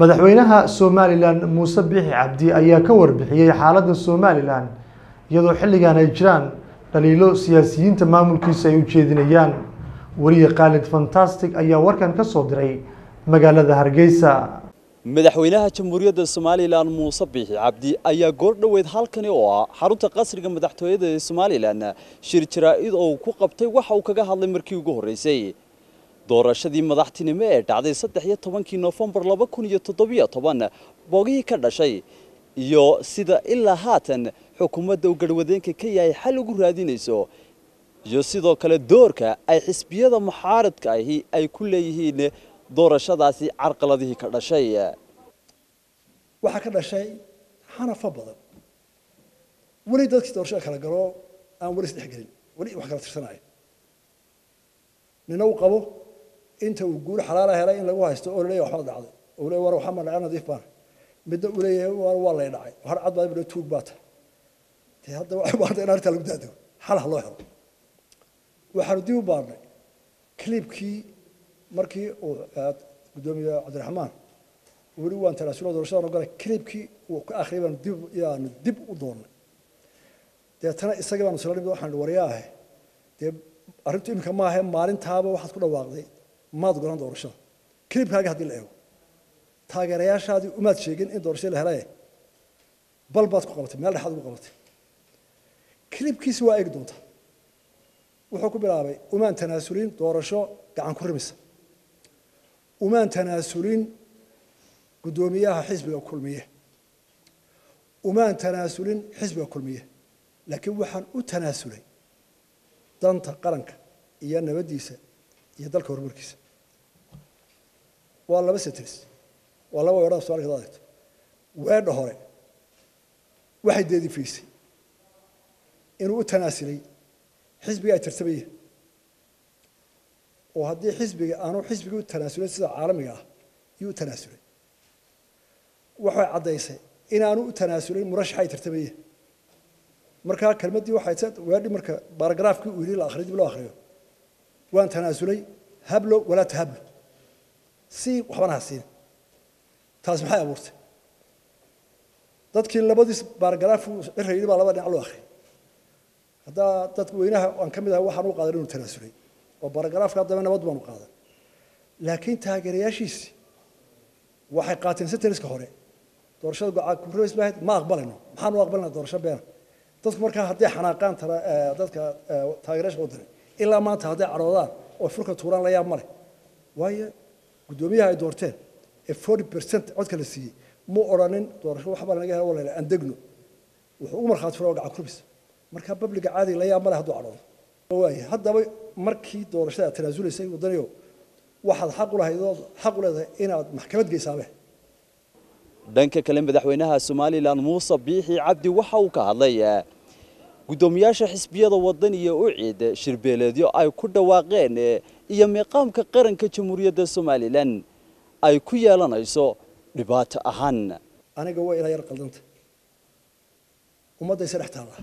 madaxweynaha somalilan muuse biixi cabdi ayaa ka warbixiyey xaaladda somalilan iyadoo xilligan ay jiraan dhaliilo siyaasiyiinta maamulkiisa ay u jeedinayaan weriye khaalid fantastic ayaa warkan ka soo diray magaalada hargeysa madaxweynaha jamhuuriyadda somalilan muuse biixi cabdi ayaa goor dhoweed halkani oo ah xarunta qasriga madaxtooyada ee somalilan shir jaraa-id oo ku qabtay waxa uu kaga hadlay markii ugu horreysay doorashadii madaxtinimo ee dhacday saddex iyo tobankii noofembar laba kun iyo toddobiyo toban boogihii ka dhashay iyo sida ilaa haatan xukuumadda uu garhwadeenka ka yahay xal ugu raadinayso iyo sidoo kale doorka ay xisbiyada muxaaradka ahi ay ku leeyihiin doorashadaasi carqaladihii ka dhashay waxaa ka dhashay xanafo badan weli dadkii doorashada kala galo aan weli isdhex gelin weli wax kala tirsanaya nina uu qabo inta uu guul xalaala helay in lagu haysto oo laleeyahay waxba dhacday oo leeyahay war waxaa ma dhacay nadiif baan midna uu leeyahay war waa lay dhacay har cad baa ibna tuug baa tahay dee hadda waxay baarta in arrintaa lagu daadego xal ha loo helo waxaanu dib u baarnay clipkii markii uu gudoomiye cabdiraxmaan weli waan tanaasulo doorashada ogolay clipkii uu ka akhriyay baanu dib yaanu dib u doonnay deetana isagii baanu sala nimid waxaan wariyaahe dee arrintu iminka maahe maalintaaba waxaad ku dhawaaqday maad golan doorashada clipkaaga haddii la eego taageerayaashaadii umaad sheegin in doorashada la helaye bal baad ku qabatay meel dhexaad ugu qabatay clipkiisi waa eegi doontaa wuxuu ku bilaabay umaan tanaasulin doorasho gacan ku rimisa umaan tanaasulin guddoomiyaha xisbiga kulmiye umaan tanaasulin xisbiga kulmiye laakiin waxaan u tanaasulay danta qaranka iyo nabaddiisa iyo dalka horumarkiisa waa laba setris waa laba weedhada somalka ad adegto weedha hore waxay deedifaysay inuu u tanaasulay xisbiga ay tartamayeen oo haddii xisbiga aanu xisbiga u tanaasulay sida caalamiga ah iyuu u tanaasulay waxay caddaysay inaanu u tanaasulin murashaxa ay tartamayeen markaa kelmaddii waxay weedhi marka baaragraafkii uu yidhi la akhriyo dib loo akhriyo waan tanaasulay hablo walaa tahablo si waxbana ha siin taas maxay abuurtay dadkii labadiis baaragraaf cirra yidhi baa laba dhinac loo akhriyay haddaa dadka weynaha aan ka mid ahay waxaan u qaadan inuu tanaasulay oo baaragraafka haddaba nabad baanu qaadan laakiin taageerayaashiisi waxay qaateen senteriska hore doorashada gocaa kurreys bahayd ma aqbalayno maxaan u aqbalina doorasho beena dadku markaa hadday xanaaqaan dadka taageerayaasha wadani ilaa maanta hadday cadhoodaan oo furka tuuraan la yaab male waayo guddoomiyaha ay doorteen ee forty percent codka la siiyey mu odhanin doorasho waxbaa lanaga hela walala aan degno wuxuu ugu markhaati fura gacan kurbis markaa babliga caadiga la yaab male hadduu cadhoodo waaye haddaba markii doorashada aad tanaasulaysay wadaniyo waxaad xaq u lahayd oo xaq u leedahay inaad maxkamad geysaabe dhanka kale madaxweynaha somalilan muuse biixi cabdi waxa uu ka hadlay guddoomiyaasha xisbiyada wadan iyo uciid shirbeeleedyo ay ku dhawaaqeen iyo miiqaamka qaranka jamhuuriyadda somalilan ay ku yeelanayso dhibaato ahaan aniga waa ilaa yar qaldanta ummaddaysa dhex taalla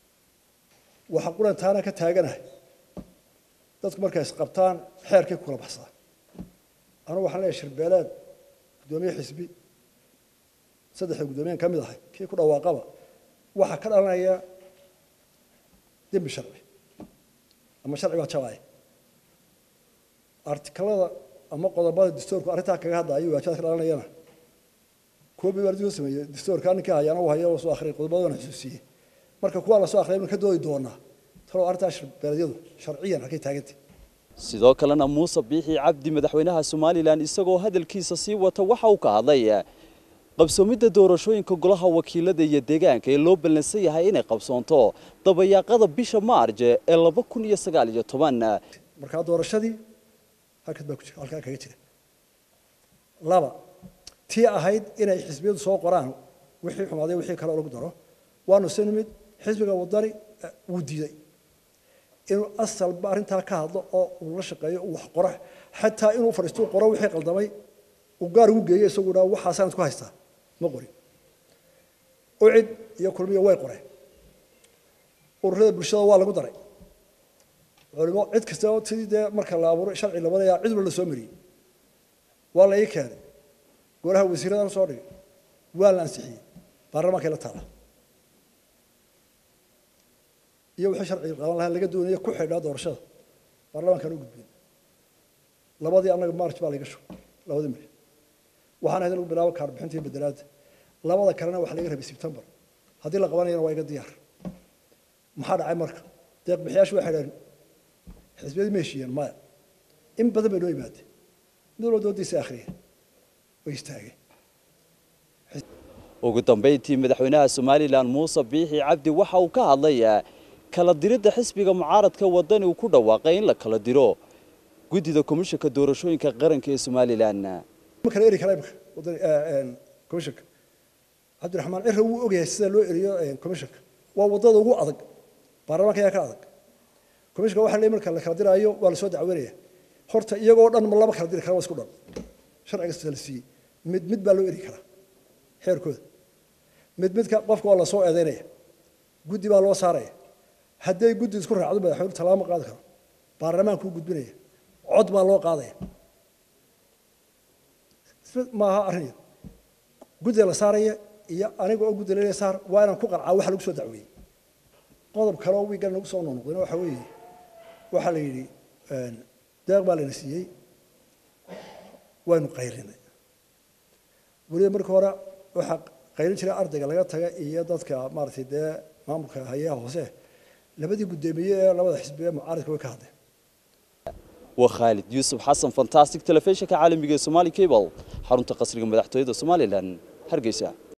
waxa qurantaana ka taaganahay dadku markay isqabtaan xeerkay kula baxsaa anugu waxaan leeyahay shirbeeleed guddoomiye xisbi saddexda guddoomiyan ka mid ahay kii ku dhawaaqaba waxaa ka dhalanaya dembi sharci ama sharci baa jabaya artikalada ama qodobada dastoorku arrintaa kaga hadlaayo waajaad ka dhalanayana koobi baa soo sameeyey dastoorka ninkii hayaana uu hayo soo akhriyay qodobadana xusuusiyey marka kuwaa la soo akhriyay ka doodi doonaa talow arrintaa shirbeeleedyadu sharciyan halkay taagantay sidoo kalena muuse biixi cabdi madaxweynaha somalilan isagoo hadalkiisa sii wata waxa uu ka hadlay qabsoomidda doorashooyinka golaha wakiilada iyo deegaanka ee loo ballansan yahay inay qabsoonto dabayaaqada bisha maarj ee laba kun iyo sagaal iyo toban markaa doorashadii halkaas baa ku jira halkaa kaga jira laba tii ahayd inay xisbiyadu soo qoraan wixii xumaaday wixii kale lagu daro waanu si nimid xisbiga wadani wuu diiday inuu asalba arrintaa ka hadlo oo uu la shaqeeyo uu wax qoro xataa inuu fadhiisto uu qoro wixii qaldamay uu gaar ugu geeyo isagu dhaa waxaasaan isku haystaa ma qorin ucid iyo kulmiya way qoreen ururada bulshada waa lagu daray culimo cid kasta sidii dee marka la abuuray sharci labadayaa cid walba la soo mariyey waa la ii keenay golaha wasiiradan soo dhigay waa la ansixiyey baarlamaankay la taala iyo wixii sharciga qaban lahaa laga doonaya ku xidhaa doorashada baarlamaankaan u gudbin labadii annaga march baa laga shugay labadii mari waxaan ahayd in lagu bilaabo kaarbixinta iyo bedelaadda labada kalena waxaa laga rabay sebtembar haddii la qabanayana waa iga diyaar maxaa dhacay marka deeq bixiyaashu waxay dhaheen xisbiyadii ma heshiiyeen maya in badan bay noo yimaadeen mid walba doodiisa akhriyeen way istaageen ugu dambeyntii madaxweynaha somalilan muuse biixi cabdi waxa uu ka hadlay kala diridda xisbiga mucaaradka wadani uu ku dhawaaqay in la kala diro guddida komishanka doorashooyinka qaranka ee somalilan ma kala eri kara imika wadani komishanka cabdiraxmaan cira wuu ogyahay sida loo eriyo komishanka waa wadada ugu adag baarlamaanka ayaa ka adag komishanka waxa leeyahay marka la kala diraayo waa la soo dacweynaya horta iyagoo dhan ma laba kala diri kara waa isku dhan sharciga sida la siiyey mid mid baa loo eri karaa xeerkooda mid midka qofka waa la soo eedeynaya guddi baa loo saaraya hadday guddi isku raacdo madaxweyne tallaabo ma qaadi karo baarlamaankuu gudbinaya cod baa loo qaadaya maaha arrin yar guddiga la saaraya iyo aniga oo guddi laleeya saar waa inaan ku qancaa waxa lagu soo dacweeyey qodob kale oo wiigan nagu soo noqnoqdayna waxa weeye waxaa la yidhi deeq baa layna siiyey waynu qayrinay weliba markii hore waxaa qayrin jiray ardayga laga taga iyo dadka maaragtay dee maamulka hayaha hoose labadii guddoomiye ee labada xisbi ee mucaaradka way ka hadleen waa khaalid yuusuf xasan fantastic telefishinka caalamiga ee somali cable xarunta qasriga madaxtooyada somalilan hargeysa